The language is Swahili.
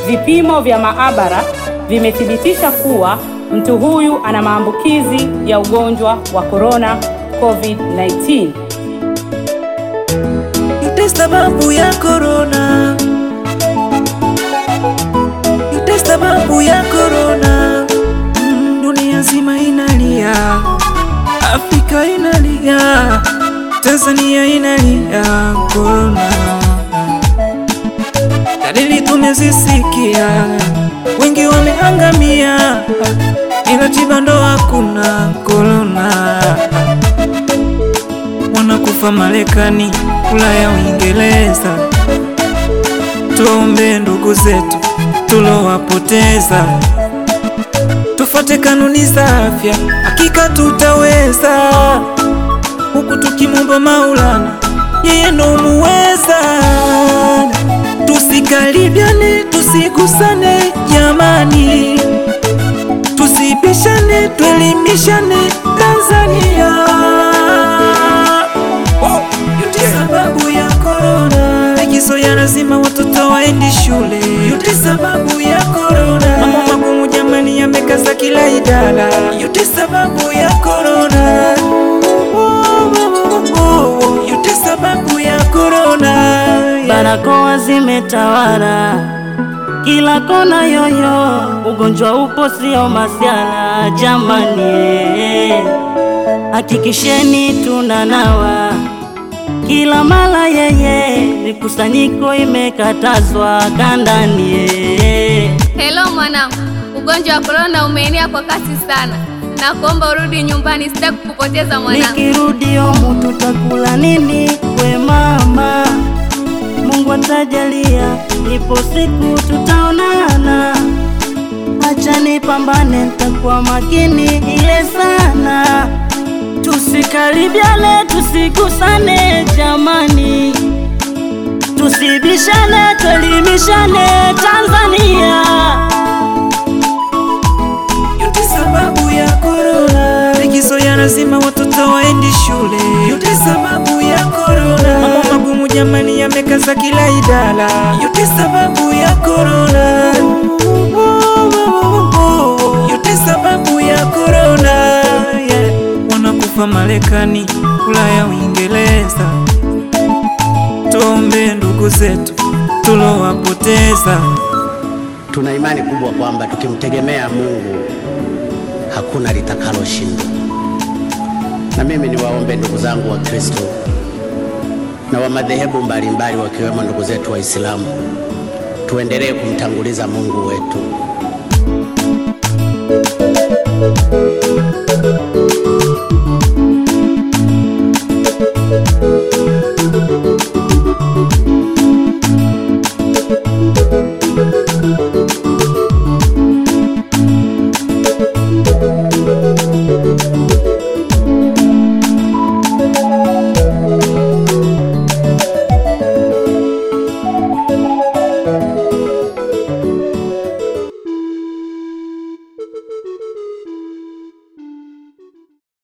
vipimo vya maabara vimethibitisha kuwa mtu huyu ana maambukizi ya ugonjwa wa corona COVID-19. Yote sababu ya corona, yote sababu ya corona. Mm, dunia nzima inalia, Afrika inalia, Tanzania inalia corona. Dalili tumezisikia, wengi wameangamia, ila tiba ndo hakuna corona wanakufa Marekani, Ulaya, Uingereza. Tuombe ndugu zetu tulowapoteza, tufuate kanuni za afya, hakika tutaweza, huku tukimwomba Maulana, yeye ndo muweza. Tusikaribiane, tusigusane jamani, tusibishane, tuelimishane Tanzania. Yote sababu ya corona, likizo ya lazima watoto waendi shule. Yote sababu ya corona, mambo magumu jamani yamekaza kila idara. Yote sababu ya corona, yote sababu ya corona. Barakoa zimetawala kila kona, yoyo ugonjwa upo, sio masiala jamani, hakikisheni tunanawa kila mara, yeye mikusanyiko imekatazwa kandani. Hello mwanangu, ugonjwa wa korona umeenea kwa kasi sana, na kuomba urudi nyumbani, sitaki kukupoteza mwanangu. Nikirudi omu tutakula nini? We mama, Mungu atajalia, ipo siku tutaonana. Acha nipambane, nitakuwa makini ile sana. Tusikaribiane, tusigusane jamani, tusibishane, tuelimishane Tanzania. Yote sababu ya corona, likizo ya lazima watoto waendi shule. Yote sababu ya corona, mambo magumu jamani yamekaza kila idara. Yote sababu ya corona, yote sababu ya corona. Yeah. Wanakufa Marekani, Ulaya, Uingereza. Tuombe ndugu zetu tulowapoteza. Tuna imani kubwa kwamba tukimtegemea Mungu hakuna litakaloshindwa. Na mimi niwaombe ndugu zangu wa Kristo na wa madhehebu mbalimbali wakiwemo ndugu zetu Waislamu, tuendelee kumtanguliza Mungu wetu.